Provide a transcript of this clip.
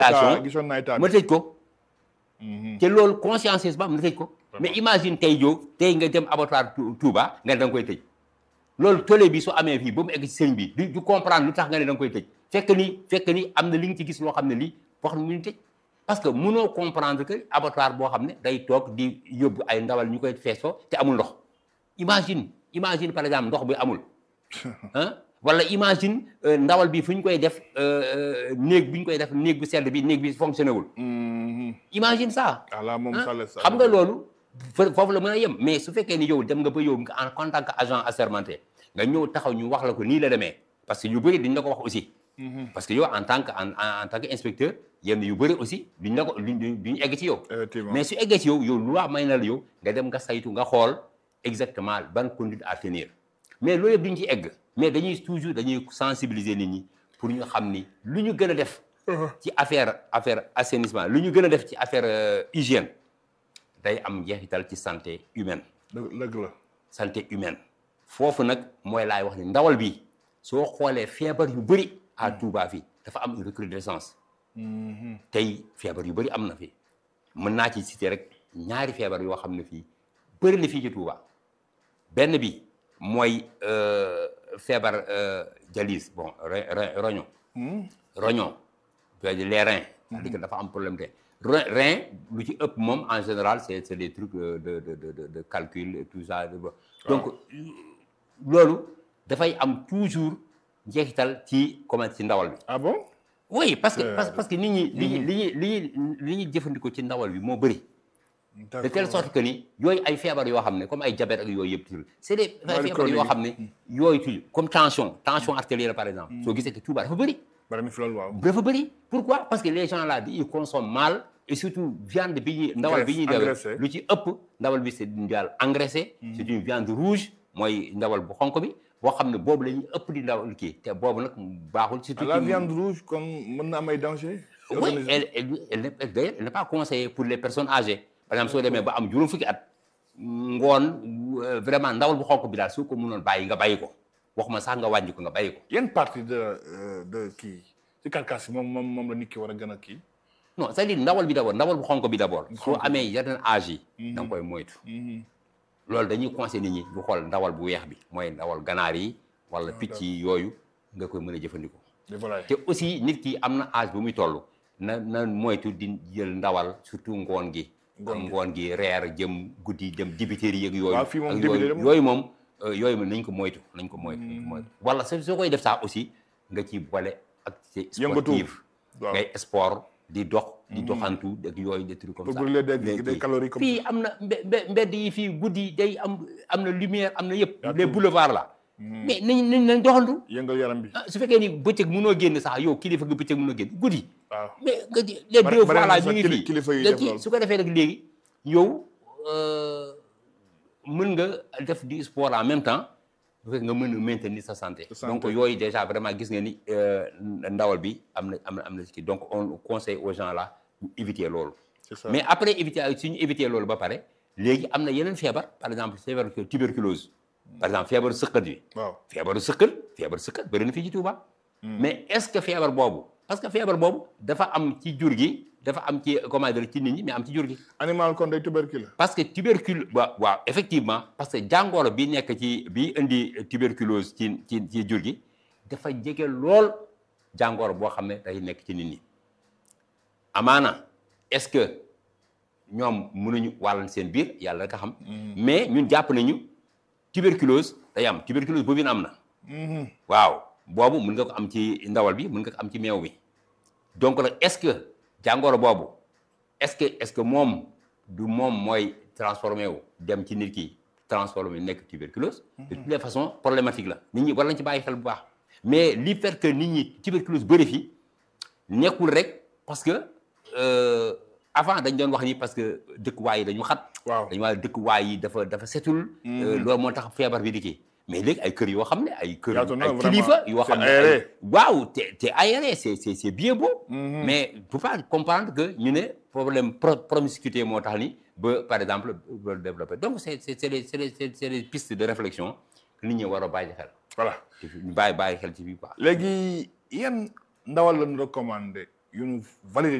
station gisoon naa état ma tëj ko te loolu conscience ba am na tëj ko mais imagine tey joo tey nga dem abattoir Tou- Touba nga ne da nga koy tëj loolu tollé bi su amee fii ba mu egg ci sëñ bi du du comprendre lu tax nga ne da nga koy tëj fekk ni fekk ni am na li nga ci gis loo xam ne lii wax na mu ñu tëj parce que mënoo comprendre que abattoir boo xam ne day toog di yóbbu ay ndawal ñu koy feesoo te amul ndox imagine imagine par exemple ndox bi amul ah wala imagine euh, ndawal bi fu ñu koy def euh, euh, néeg bi ñu koy def néeg bu sedd bi néeg bi fonctionné wul imagine ça ala moom ah, sale xam nga loolu fa- foofu la mën a yem mais su fekkee ni yow dem nga ba yow nga en tant que agent assermenté nga ñëw taxaw ñu wax la ko nii la demee parce que yu bëri duñ la ko wax aussi parce que yow en tant que en, en en tant que inspecteur yenn yu bëri aussi duñ la ko duñ duñ duñ egg ci yow effectivement mais su eggee ci yow yow loi may na la yow nga dem nga saytu nga xool exactement ban conduite à tenir mais loolu yëpp duñ ci egg mais dañuy toujours dañuy sensibiliser nit ñi pour ñu xam ni lu ñu gën a def ci affaire affaire assainissement lu ñu gën a def ci affaire euh, hygiène day am njeexital ci santé humaine dëgg dëgg la santé humaine foofu nag mooy laay wax ni ndawal bi soo xoolee feebar yu bëri à Touba fii dafa am une recrudescence tey feebar yu bëri am na fi mën naa ci citer rek ñaari feebar yoo xam ne fii bëri na fii ci Touba benn bi mooy euh, feebar euh, dialyse bon re- re- rognon rognon c'est-à-dire les reins c'est-à-dire que dafa am problème te rein rein lu ci ëpp moom en général c'est c'est des trucs euh, de de de de, de calcul et tout ça donc loolu dafay am toujours njeexital ci comment ci ndawal bi ah bon oui parce que Euh, parce, parce que nit ñi li ñuy li ñuy li ñuy li ñuy jëfandikoo ci ndawal bi moo bëri de telle sorte que ni yooyu ay feebar yoo xam ne comme ay diabète ak yooyu yëpp toujours c'est des ay Maladie feebar yoo chronique xam ne yooyu toujours comme tension tension artérielle par exemple soo gisee que Touba dafa bëri bari na fi loolu waaw dafa bëri pourquoi parce que les gens là ils consomment mal et surtout viande bi ñuy ndawal bi ñuy Graisse, dewee engraissée. lu ci ëpp ndawal bi c'est une viande engraissée c'est une viande rouge mooy ndawal bu xonk bi boo xam ne boobu la ñuy ëpp di ndawal kii te boobu nag baaxul surtout la ci- viande rouge comme mën na am ay danger oui elle elle elle n'est d'ailleurs elle n'est pas conseillée pour les personnes âgées par exemple soo demee ba am juróom fukki at ngoon euh, vraiment ndawal bu xonk bi daal soo ko mënoon bàyyi nga bàyyi ko waxuma sax nga wàññi ko nga bàyyi ko yan partie de euh, de kii ci carcasse yi moom moom moom la nit ki war a gën a kii non c'est-à-dire ndawal bi d'abord ndawal bu xonk bi d'abord soo amee yeneen âge yi da nga koy moytu loolu dañuy conseillé nit ñi ñu xool ndawal bu weex bi mooy ndawal ganaar yi wala picc yi yooyu nga koy mën a jëfandikoo de volaille te aussi nit ki am na âge bu muy toll na na moytu di jël ndawal surtout ngoon gi Ngoon gi. ngoon gi reer jëm guddi dem dibiterie yeeg yooyu Waaw, fii moom ak dibiterie yooyu moom- yooyu moom euh, yooyu moom nañ ko moytu nañ ko moytu nañ ko moytu wala soo soo koy def sax aussi nga ci boole activité Yëngatu. sportive waaw ngay sport di dox di doxantu ak yooyu des trucs comme pour ça brûler des Les des kii. calories comme fii am na mbe- mbe- mbedd yi fii guddi day am am na lumière am na yëpp Yaa les tout. boulevards là mais nañ nañ nañ doxantu yëngal yaram bi ah su fekkee ni bëccëg mënoo génn sax yow kilifa nga bëccëg mënoo génn guddi waaw mais nga di les Bari- deux bari na fois là sax ñu ngi kili- fii kilifa yuy léegi def loolu. su ko defee rek léegi yow euh, mën nga def du sport en même temps bu fekkee nga mën a maintenir sa santé Sa santé. donc yooyu déjà vraiment gis nga ni euh, ndawal bi am na am na am na ci kii donc on conseille aux gens là ñu éviter loolu c'est ça mais après éviter suñu éviter loolu ba pare léegi am na yeneen feebar par exemple feebar tuberculose par exemple feebaru sëqat bi waaw feebaru sëkkal feebaru sëkkal bëri na fii ci Touba mais est-ce que feebar boobu parce que feebar boobu dafa am ci jur gi dafa am ci comment dire ci nit ñi mais am ci jur gi animal kon day tubercule parce que tubercule waaw waaw effectivement parce que jàngoro bi nekk ci bi indi tuberculose ci ci ci jur gi dafa jege lool jàngoro boo xam ne day nekk ci nit ñi amaana est-ce que ñoom mënuñu wàllal seen biir yàlla rek a xam mais ñun jàpp nañu tuberculose day am tuberculose boobu am na waaw boobu mën nga ko am ci ndawal bi mën nga ko am ci meew bi donc nag est-ce que jàngoro boobu est-ce que est-ce que moom du moom mooy transformé wu dem ci nit ki transformé nekk tuberculose de toutes les façons problématique la nit ñi war nañ ci bàyyi xel bu baax mais li fait que nit ñi tuberculose bëri fi nekkul rek parce que euh, avant dañ doon wax ni parce que dëkkuwaay yi dañu xat waaw dañu waa dëkkuwaay yi dafa dafa setul euh, loolu moo tax feebar bi di kii mais léegi ay kër yoo xam ne ay kër Yaatu na, ay vraiment. kilifa yoo C'est xam ne aéré. ay- waaw te te aéré c'est c'est c'est bien beau mais il faut pas comprendre que ñu ne problème pro promiscuité moo tax ni ba par exemple ba développé donc c'est c'est c'est des c'est des c'est des pistes de réflexion que nit ñi war a bàyyi xel voilà ci fi ñu bàyyi bàyyi xel ci fii quoi léegi yan ndawal lañu recommandé yu ñu validé